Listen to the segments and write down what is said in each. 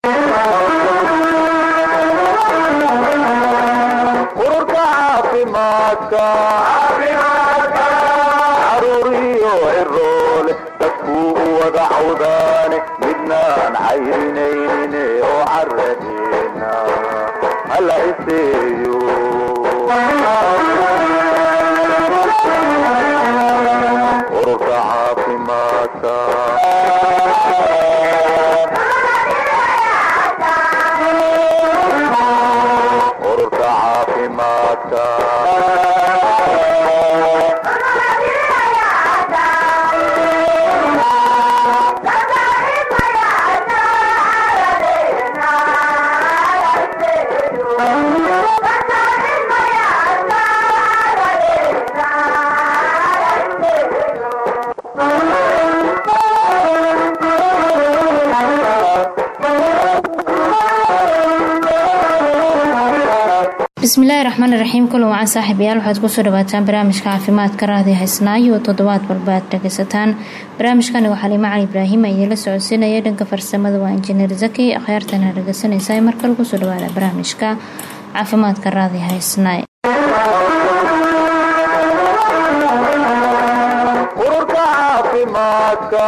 ururka caafimaadka caruuriyo ciroole dadkuu u wada cawdaane midnaan cayrinaynin oo caradeena hala iseeyo ururka caafimaadka ururka caafimaadka bismillaahi raxmaani raxiim kulan wacan saaxiibayaal waxaad kusoo dhawaataan barnaamijka caafimaadka raadi haysnaayo oo toddobaad walba aad dhageysataan barnaamijkani waxaa lima cali ibraahim idiinla socodsiinaya dhanka farsamada waa injineer zaki akhyaartana dhageysanaysa markale kusoo dhawaada barnaamijka caafimaadka raadi haysnaay ururka caafimaadka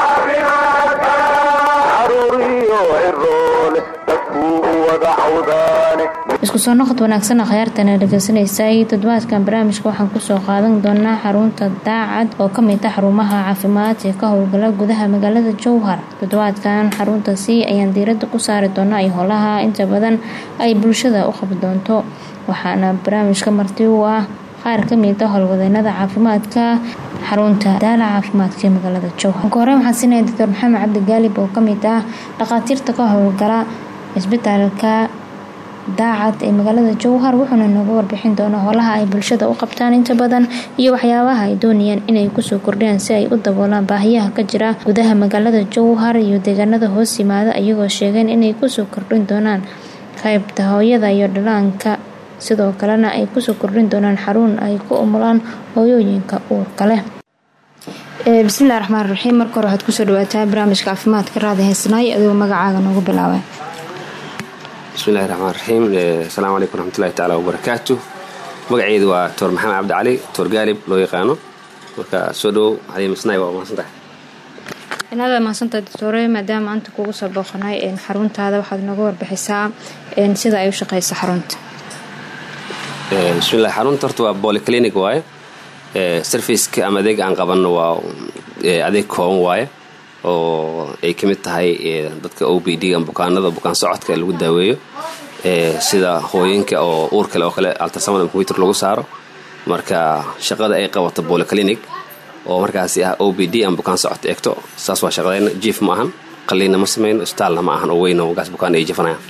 caruuriyo ciroole dadkuu u wada cawdaane isku soo noqod wanaagsan akhyaartana dhageysanaysaay toddobaadkan barnaamijka waxaan kusoo qaadan doonaa xarunta daacad oo kamid ah xarumaha caafimaad ee ka howlgala gudaha magaalada jowhar toddobaadkan xaruntaasi ayaan diirada ku saari doonaa iyo howlaha inta badan ay bulshada u qabi doonto waxaana barnaamijka marti u ah qaar kamid ah howlwadeenada caafimaadka xarunta daala caafimaadka ee magaalada jowhar ugu hore waxaan siinaya doctor maxamed cabdi gaalib oo kamid ah dhakhaatiirta ka howlgala cisbitaalka daacad ee magaalada jowhar wuxuuna nooga warbixin doonaa howlaha ay bulshada u qabtaan inta badan iyo waxyaabaha ay doonayaan inay kusoo kordhiyaan si ay u daboolaan baahiyaha ka jira gudaha magaalada jowhar iyo deegaanada hoos yimaada iyagoo sheegeen inay kusoo kordhin doonaan qaybta hooyada iyo dhalaanka sidoo kalena ay kusoo kordhin doonaan xarun ay ku umulaan hooyooyinka uurka leh bismillahi raxmaan raxiim marka hore waxaad kusoo dhawaataa barnaamijka caafimaadka raadi haysanaay adigoo magacaaga noogu bilaabay bismillahi raxmaan raxiim asalaamu calaykum raxmatullahi tacaala wabarakaatu magaceedu waa doctor maxamed cabdi cali doctor gaalib loo yaqaano marka soo dhowow hadiimasnay waa mahadsantahay inaada mahadsantahay doctore maadaama maanta kugu soo booqanay xaruntaada waxaad nooga warbixisaa sida ay u shaqeyso xarunta bismillahi xarunta horta waa bolyclinic waaye serviceka ama adeeg aan qabanno waa adeeg kooban waaye oo ay ka mid tahay dadka o b d ama bukaanada bukaan socodka lagu daaweeyo sida hooyinka oo uur kale oo kale altasamada computer lagu saaro marka shaqada ay qabato bolyclinic oo markaasi ah o b d ama bukaan socod eegto saas waa shaqadayna jief ma ahan qaliinna ma samayno isbitaalna ma ahan oo weyn oo gaas bukaan ay jifanayaan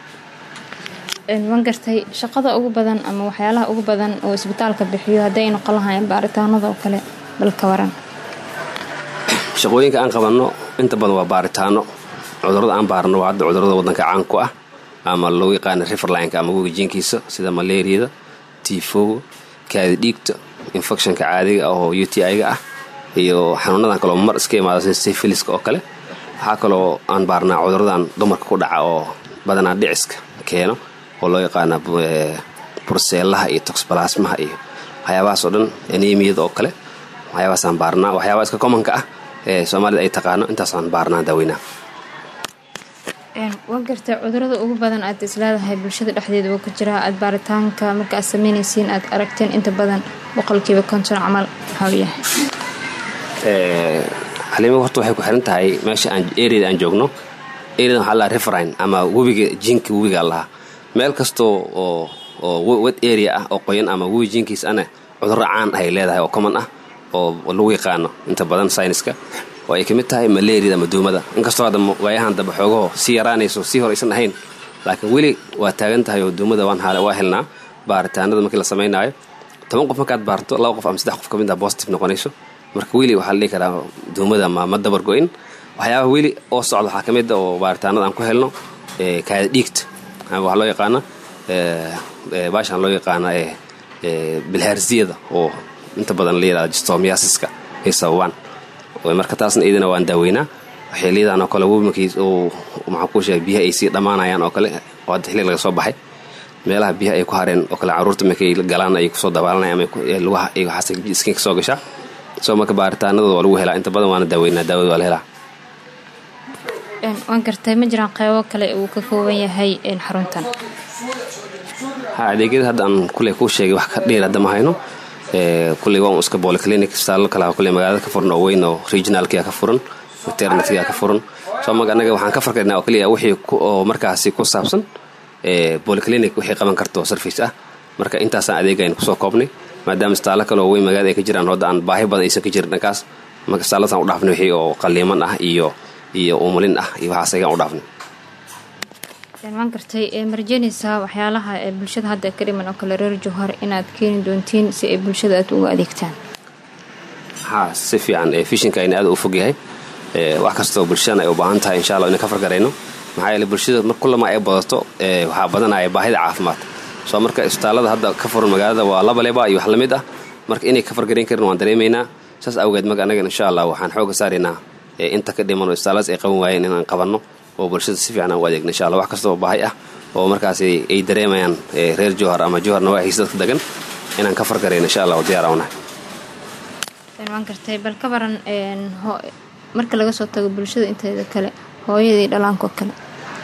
waan gartay shaqada ugu badan ama waxyaalaha ugu badan oo isbitaalka bixiyo hadday noqon lahaayeen baaritaanada oo kale balka waran shaqooyinka aan qabanno inta badan waa baaritaano cudurada aan baarno waa hadda cudurada wadanka caan ku ah ama loo yaqaana riverlineka ama wegijiinkiisa sida malaariyada tifoga kaadi dhiigta infectionka caadiga ah oo u t i-ga ah iyo xanuunadan kaloo mar iska imaada sida syphiliska oo kale waxaa kaloo aan baarnaa cuduradan dumarka ku dhaca oo badanaa dhiciska keeno oo loo yaqaana burseelaha iyo toxbalasmaha iyo waxyaabahaas oo dhan anemiyada oo kale waxyaabahaasaan baarnaa waxyaabaha iska commonka ah ee soomaalida ay taqaano intaasaan baarnaa daaweynaa waa gartay cudurada ugu badan aad isleedahay bulshada dhexdeeda oo ka jira aad baaritaanka marka aad sameynaysiin aad aragteen inta badan boqolkiiba konton camal maxau yahay xaliimo horta waxay ku xiran tahay meesha aan areada aan joogno areada waxaa lahaa referine ama webiga jiinka webiga lahaa meel kastoo oo oo wet area ah oo qoyan ama webi jiinkiis ana cudurro caan ahay leedahay oo common ah oo lagu yaqaano inta badan sayniska oo ay ka mid tahay malaariyada ama duumada inkastoo hadda waayahan dambe xoogaho sii yaraanayso sii hor aysan ahayn laakiin weli waa taagan tahay oo duumada waa helnaa baaritaanada markii la samaynaayo toban qof markaad baarto laba qof ama saddex qof ka mid a positive noqonayso marka weli waxaa la dhihi karaa duumada ma ma dabar go-in waxyaabaha weli oo socda waxaa ka mid a oo baaritaanada aan ku helno kaada dhiigta waxaa loo yaqaana baashaan loo yaqaana bilhaarsiyada oo inta badan la yirahda jistomiasiska ay sababaan marka taasna iyadana waan daaweynaa xiliyadan oo kale webimarkiis uu maxaan kuu sheegay biyaha ay sii dhammaanayaan oo kale oo hadda xilli laga soo baxay meelaha biyaha ay ku hareen oo kale caruurta markay galaan ay kusoo dabaalanayaan ama lugaha ay waxaas iskiin ka soo gashaa soo marka baaritaanadooda waa lagu helaa inta badan waana daaweynaa daawada waa la helaa waan gartay ma jiraan qeybo kale uu ka kooban yahay xaruntan ha adeegyada hadda aan kuley kuu sheegay wax ka dheer hadda ma hayno kuley waa un iska bolyclinic istaallo kale kuley magaalada ka furan oo weyn oo regionalkia ka furan maternitya ka furan soo marka annaga waxaan ka farkaynaa oo keliya wixii oo markaasi ku saabsan bolyclinic wixii qaban karto service ah marka intaasaan adeegaynu kusoo koobnay maadaama istaallo kale oo weyn magaalada ay ka jiraan hadda aan baahi badan aysan ka jirin dhankaas marka istaalladaan u dhaafnay wixii oo qaliiman ah iyo iyo umulin ah iyo waxaas aygaan u dhaafnay waan gartay ma rajeynaysaa waxyaalaha ee bulshada hadda ka dhiman oo kale reer jowhar inaad keeni doontiin si ay bulshada aad uga adeegtaan ha si fiican fishinka ayna aad u fog yahay wax kastoo bulshadana ay u baahan tahay insha allah inaan ka fargarayno maxaa yeele bulshada mar kullama ay badato waxaa badanaya baahida caafimaad soo marka isbitaallada hadda ka furan magaalada waa laba leba iyo wax la mid ah marka inay ka fargarayn karin waan dareemaynaa saas awgeed marka annaga insha allah waxaan xooga saaraynaa inta ka dhiman oo isbitaalladaas ay qaban waayeen inaan qabanno oo bulshada si fiican aan u adeegno insha allah wax kastoo baahi ah oo markaas ay dareemayaan reer jowhar ama jowhar nawaaxiisa dadka degan inaan ka fargarayno insha allah oo diyaar aan unahay waan gartay bal ka baran marka laga soo tago bulshada inteeda kale hooyadii dhalaanko kale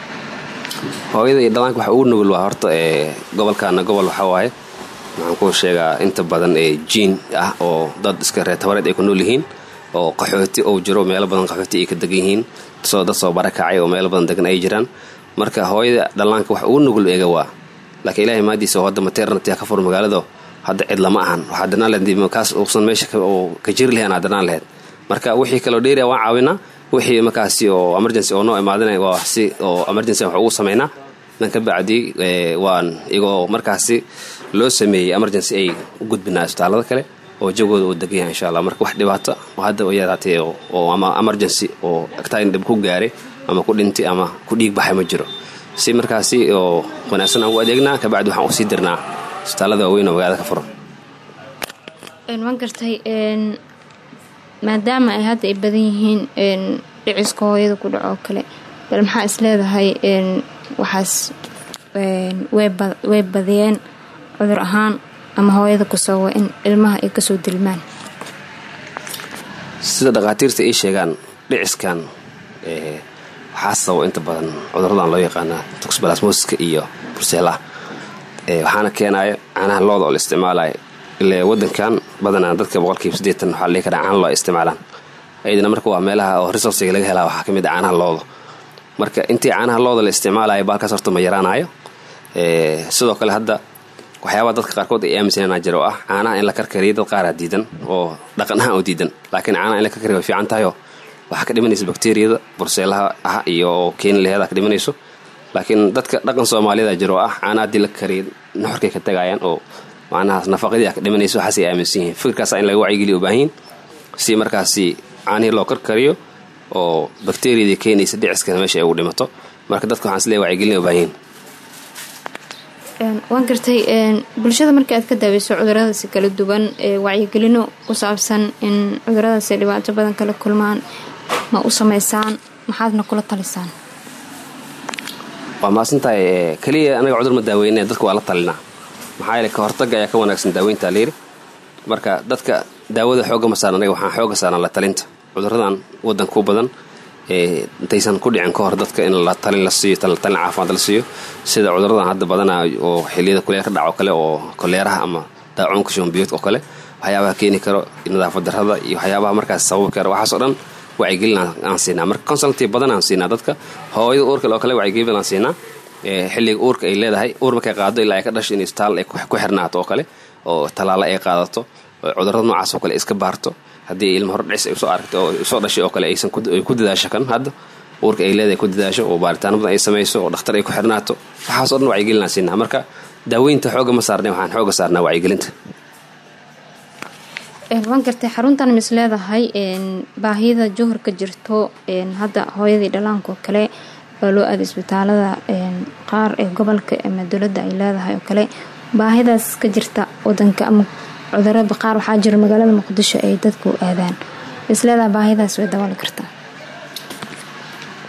hooyada iyo dhalaanka waxa ugu nugul waa horta gobolkaana gobol waxaa waaye waxaan kuu sheegaa inta badan ee jiin ah oo dad iska reer tabareed ay ku nool yihiin oo qaxooti ou jiro meelo badan qaxooti ay ka degan yihiin soo dad soo barakacay oo meelo badan degan ay jiraan marka hooyada dhallaanka wax ugu nugul eega waa laakiin ilaahay maadiisa oo hadda maternity ka fur magaalado hadda cid lama ahan waxaa danaan laheed kaas uusan meesha ka jiri lahayn aa danaan laheyd marka wixii kaloo dheeriya waan caawinaa wixii markaasi oo emergency oo noo imaadina waa si oo emergency wax ugu samaynaa dan ka bacdi waan igoo markaasi loo sameeyey emergency ay u gudbinaa isbitaallada kale oo jagooda uu degan yahay insha allah marka wax dhibaata oo hadda yaraatee oo ama emergency oo agtaan dhib ku gaaray ama ku dhintay ama ku dhiig baxay ma jiro si markaasi oo wanaagsan aan u adeegnaa kabacdi waxaan usii dirnaa isbitaallada waaweyn oo magaalada ka furan waan gartay maadaama ay hadda ay badan yihiin dhiciska hooyada ku dhaco oo kale bal maxaa is leedahay waxaas way badiyeen cudur ahaan ama hooyada ku sababa in ilmaha ay kasoo dilmaan sida dhakhaatiirta ay sheegaan dhiciskan waxaa sababa inta badan cuduradan loo yaqaana toxbalasmosiska iyo burseelaha waxaana keenaya caanaha looda oo la isticmaalayo ile wadankan badanaa dadka boqolkiiba sideetan waxaa dhihi karaa caana loo isticmaalaan ayadana marka waa meelaha oo resourciga laga helaa waxaa ka mid a caanaha looda marka intii caanaha looda la isticmaalayo baalkaas horta ma yaraanayo sidoo kale hadda waxyaabaa dadka qaarkood ay aaminsanaan jira oo ah caanaha in la karkariyo dad qaaraa diidan oo dhaqan ahaan oo diidan laakiin caanaha in la karkariyo way fiican tahayoo waxaa ka dhimanaysa bakteriyada burseelaha ah iyo keeni laheeda ka dhimanayso laakiin dadka dhaqan soomaaliyada jira oo ah caanaha haddii la kariyo nuxurkay ka tagayaan oo macnahaas nafaqadii a ka dhimanayso waxaasay aaminsan yihiin fikirkaasa in laga wacyigeliya u baahan yihin si markaasi caanihii loo karkariyo oo bakteriyadii keenaysa dhiciskana meesha ay ugu dhimato marka dadka waxaan isleeya wacyigelina u baahan yihin waan gartay bulshada markii aad ka daaweyso cuduradaasi kala duwan wacyigelino ku saabsan in cuduradaasi dhibaato badan kala kulmaan ma u sameysaan maxaadna kula talisaan waa mahadsantahay keliya anaga cudur ma daaweyne dadka waa la talinaa maxaa yeele ka hortaga ayaa ka wanaagsan daaweynta layiri marka dadka daawada xooga ma saaran anaga waxaan xooga saarnaa la talinta cuduradan wadanka u badan intaysan ku dhicin ka hor dadka in la talin la siiyo talin caafimaad la siiyo sida cuduradan hadda badanaa oo xiliyada kuleel ka dhaco kale oo koleeraha ama daacuunka shombiyoodka oo kale waxyaabaha keeni karo nadaafad darrada iyo waxyaabaha markaas sababi kara waxaas oo dhan wacyigelin aan siinaa marka consulti badan aan siinaa dadka hooyada uurkale oo kale wacyigelin aan siinaa xilliga uurka ay leedahay uur markay qaado ilaa ay ka dhasho in isbitaal ay ku xirnaato oo kale oo tallaalo ay qaadato cudurada noocaas oo kale iska baarto haddii ilma hor dhicis ay usoo aragtay oo soo dhashay oo kale aysan ku dadaasho kan hadda uurka ay leedahay ku dadaasho oo baaritaano badan ay samayso oo dhakhtar ay ku xirnaato waxaas oo dhan wacyigelin aan siinaa marka daaweynta xooga ma saarnay waxaan xooga saarnaa wacyigelinta waan gartay xaruntan mis leedahay baahida jowhar ka jirto hadda hooyadii dhalaanka oo kale oo loo aada isbitaalada qaar ee gobolka ama dowladda ay leedahay oo kale baahidaas ka jirta wadanka ama cudurada qaar waxaa jira magaalada muqdisho ay dadku aadaan is leedahay baahidaas way dabooli kartaa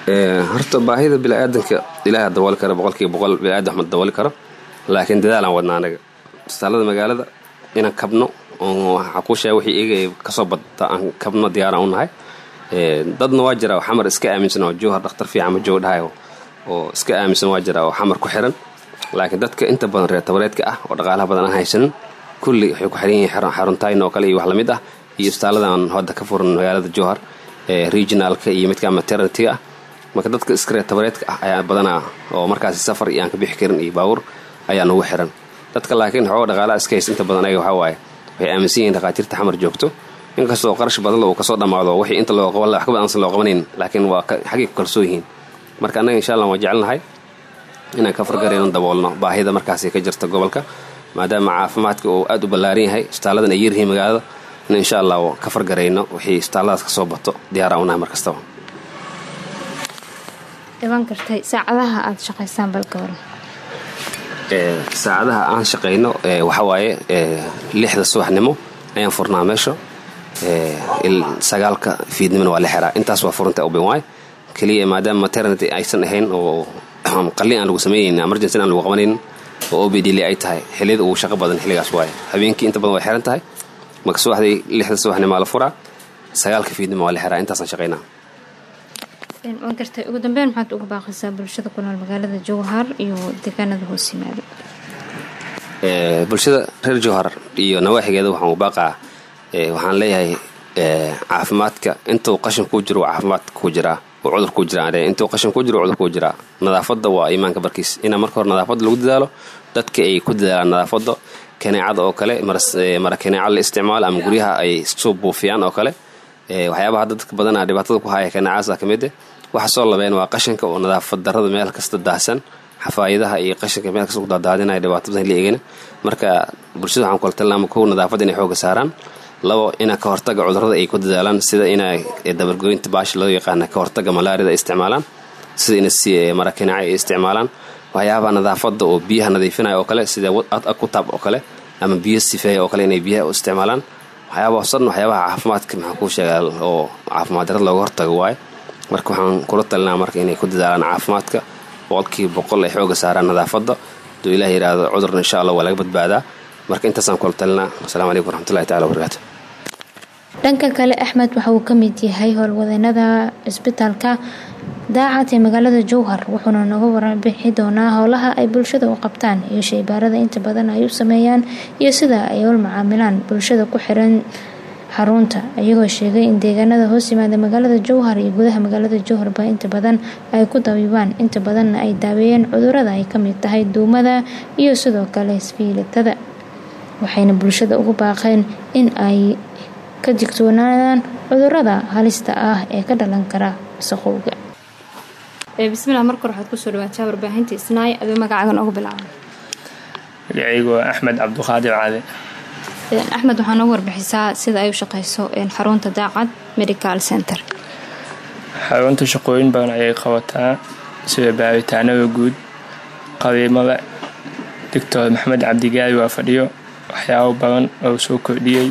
horta baahida biniaadanka ilaaha dabooli kara boqolkiiba boqol biniaadam ma dabooli karo laakiin dadaalaan wadnaa anaga isbitaalada magaalada inaan kabno waxaa kuu sheega wixii iyaga kasoo badta aan kabno diyaaraan u nahay dadna waa jira oo xamar iska aaminsan oo jowhar dhakhtar fiican ma jooga dhahay oo iska aaminsan waa jira oo xamar ku xiran laakiin dadka inta badan reer tabareedka ah oo dhaqaalaha badan aan haysanin kulli waxay ku xiran yihiin xaruntayn oo kale iyo wax lamid ah iyo isbitaaladan hadda ka furan magaalada jowhar regionalka iyo midka maternity-ga ah marka dadka iska reer tabareedka ah ayaa badanaa oo markaasi safar iyo aan ka bixi karin iyo baawur ayaa nagu xiran dadka laakiin xooga dhaqaalaha iska haysta inta badan ayaga waxaa waaye waxay aaminsan yihiin dhakhaatiirta xamar joogto inkastoo qarash badan uu kasoo dhammaado wixii inta loo qaban wax ka badan aansan loo qabanayn laakiin waa xaggay ku kalsoo yihiin marka annaga insha allah waan jecelnahay inaan ka fargarayno daboolno baahida markaasi ka jirta gobolka maadaama caafimaadka uu aad u ballaaran yahay isbitaaladan ay yaryihiin magaalada in insha allah ka fargarayno wixii isbitaalladaas kasoo bato diyaaraan unahay mar kastaba dhiban kartay saacadaha aada shaqaysaan balka waran saacadaha aan shaqayno waxawaaye lixda subaxnimo ayaan furnaa meesha sagaalka fiidnimona waa la xiraa intaas waa furanta open waay keliya maadaama maternity aysan ahayn oo qalin aan lagu sameynaynin emergency aan lagu qabanaynin oo obd li ay tahay xilliyada ugu shaqo badan xilligaas waaye habeenkii inta badan way xiran tahay marka subaxdii lixda subaxnimaa la furaa sagaalka fiidnimo waa la xiraa intaasaan shaqaynaa waan gartay ugu dambeyn maxaad uga baaqaysaa bulshada ku nool magaalada jowhar iyo deegaanada hoos yimaado bulshada reer jowhar iyo nawaaxigeeda waxaan u baaqaa waxaan leeyahay caafimaadka intuu qashin kuu jiro caafimaad kuu jiraa oo cudur kuu jiraa intuu qashin kuu jiro cudur kuu jiraa nadaafadda waa iimaanka barkiis inaa marka hore nadaafadda lagu dadaalo dadka ay ku dadaalaan nadaafadda kaneecada oo kale mara kaneeca la isticmaalo ama guryaha ay soo buufiyaan oo kale waxyaabaha dadka badana dhibaatada ku haya kaneecaasa ka mid waxa soo labeen waa qashinka oo nadaafad darada meel kasta daahsan xafaayadaha iyo qashinka meel kasta ku daadaadinaya dhibaato badan la eegana marka bulshada waxaan kula talinaama kow nadaafadda inay xooga saaraan labo ina ka hortaga cudurrada ay ku dadaalaan sida ina dabargoynta baasha loo yaqaana ka hortaga malaarida ay isticmaalaan sida ina marakinaaca ay isticmaalaan waxyaabaha nadaafadda oo biyaha nadiifinaya oo kale sida akutab oo kale ama biyo sifeeya oo kale inay biyaha u isticmaalaan waxyaabaha san waxyaabaha caafimaadka maxaa kuu sheegaa oo caafimaad darada looga hortago waaye marka waxaan kula talinaa marka inay ku dadaalaan caafimaadka boqolkiiba boqol ay xooga saaraan nadaafadda haduu ilah yidhaahdo cudurna insha allah waa laga badbaadaa marka intaasaan kula talinaa asalamu calaykum waraxmatullahi tacala wabarakaatu dhanka kale axmed waxa uu ka mid yahay howlwadeenada cisbitaalka daacad ee magaalada jowhar wuxuuna nooga warbixi doonaa howlaha ay bulshada u qabtaan iyo shaybaarada inta badan ay u sameeyaan iyo sida ay ula macaamilaan bulshada ku xiran xarunta iyagoo sheegay in deegaanada hoos yimaada magaalada jowhar iyo gudaha magaalada jowharba inta badan ay ku dabiibaan inta badanna ay daaweeyeen cudurada ay kamid tahay duumada iyo sidoo kale isfiilitada waxayna bulshada ugu baaqeen in ay ka digtoonaadaan cudurada halista ah ee ka dhalan kara wasaqowga bismillah marka hore waxaad kusoo dhawaataa warbaahinta isnaay adoo magacaagan ugu bilaaba magacaygu waa axmed cabduqaadir cade axmed waxaa noogu warbixisaa sida ay u shaqeyso xarunta daacad medical center xarunta shaqooyin badan ayay qabataa sida baaritaanada guud qadiimada doctor maxamed cabdigaari waa fadhiyo waxyaabo badan oo soo kordhiyey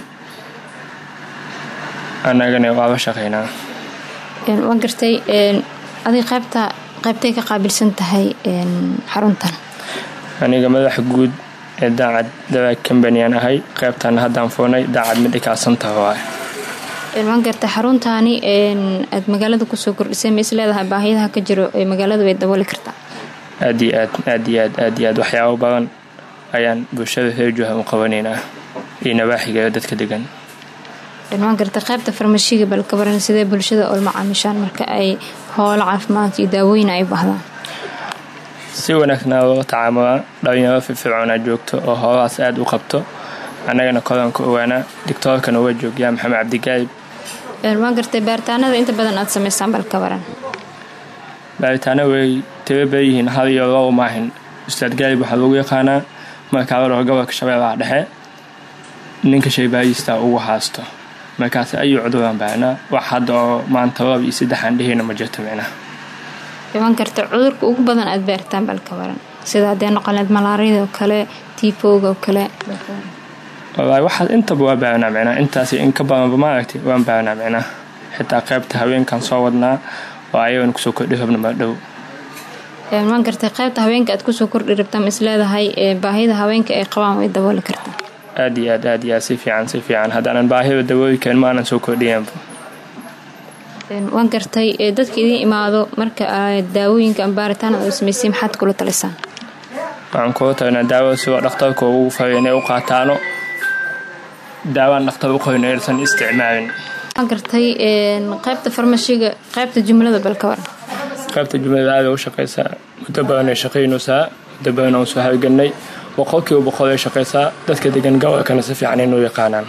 annagana waaba shaqeynaa waan gartay adig qaybta qaybtay ka qaabilsan tahay xaruntan aniga madaxa guud ee daacad dawaag combanian ahay qaybtana haddaan foonay daacad medical center waay waan gartay xaruntaani aad magaalada kusoo kordhisay ma is leedahay baahiyaha ka jiro ee magaalada way dabooli kartaa aad iyo aad aad iyo aad aad iyo aad waxyaabo badan ayaan bulshada reer jooha u qabanaynaa iyo nawaaxiga dadka degan waan gartay qaybta farmashiga bal ka baran sidee bulshada ol macaamishaan marka ay howlo caafimaad iyo daawooyin ay baahdaan si wanaagsanaa loola tacaamulaa dhalinyaro firfircoonaa joogto oo howlahaas aada u qabto annagana kodan ka ogaanaa dictoorkana waa joogyaa maxamed cabdigaayib waan gartay baaritaanada inta badan aad samaysaan bal ka baran baaritaana way tiro badanyihiin hal iyo laba maahin ustaad gaayib waxaa lagu yaqaanaa markaadaro gobolka shabeellaha dhexe ninka shaybaayistaa ugu haasto markaas ayuu cuduraan baanaa wax hadda oo maanta laba iyo saddexaan dheheyna ma jirto micnaha waan garta cudurka ugu badan aad baaritaan bal ka baran sida haddee noqoleed malaariyada oo kale tiifowga oo kale wallaahi waxaas intaba waa baaranaa micnaha intaas in ka badanba maaragtay waan baaranaa micnaha xitaa qaybta haweenkan soo wadnaa oo ayagan kusoo kordhi rabna maadhow waan gartay qaybta haweenka aad kusoo kordhi rabtaa ma isleedahay baahida haweenka ay qabaan way dabooli kartaa aad iyo aad aad iyo aad si fiican si fiican haddaanan baahida dabooli karin maanan soo kordhiyanba waan gartay dadka idiin imaado marka daawooyinka ama baaritaan oo samaysay maxaad kula talisaan waxaan kula talinaa daawada sidoo dhakhtarka ugu faray inay u qaataano daawaan dhakhtar u qorin aysan isticmaalin waan gartay qaybta farmashiga qaybta jumlada balka waran qaybta jumlada aada u shaqaysaa muddo badan ay shaqaynaysaa muddo badan aan soo halganay boqolkiiba boqol ay shaqaysaa dadka degan gobolkana si fiican inuu yaqaanaan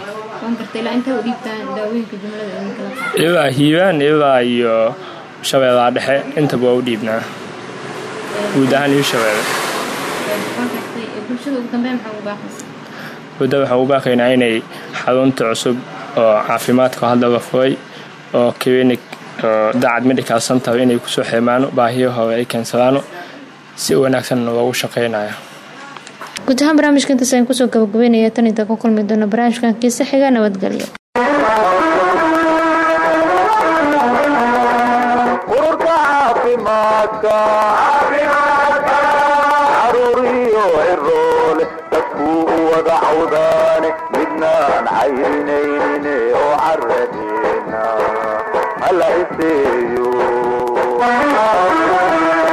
ilaa hiibaan ilaa iyo shabeellaha dhexe intaba waa u dhiibnaa guud ahaan iyo shabeelle muddo waxaan u baaqaynaa inay xarunta cusub oo caafimaadka hadda la furay oo clinic oo dacad medical center inay kusoo xirmaano baahiyo hore ay keensadaano si wanaagsanna loogu shaqaynaya guud ahaan barnaamijka intaas ayaan kusoo gabagabeynaya tan inta ku kulmi doono barnaamijkan kiise xiga nabadgelyo ururka caafimaadka caruuriyo ciroole dadkuu u wada cawdaane midnaan cayrinayne oo caradeena hala iseeyo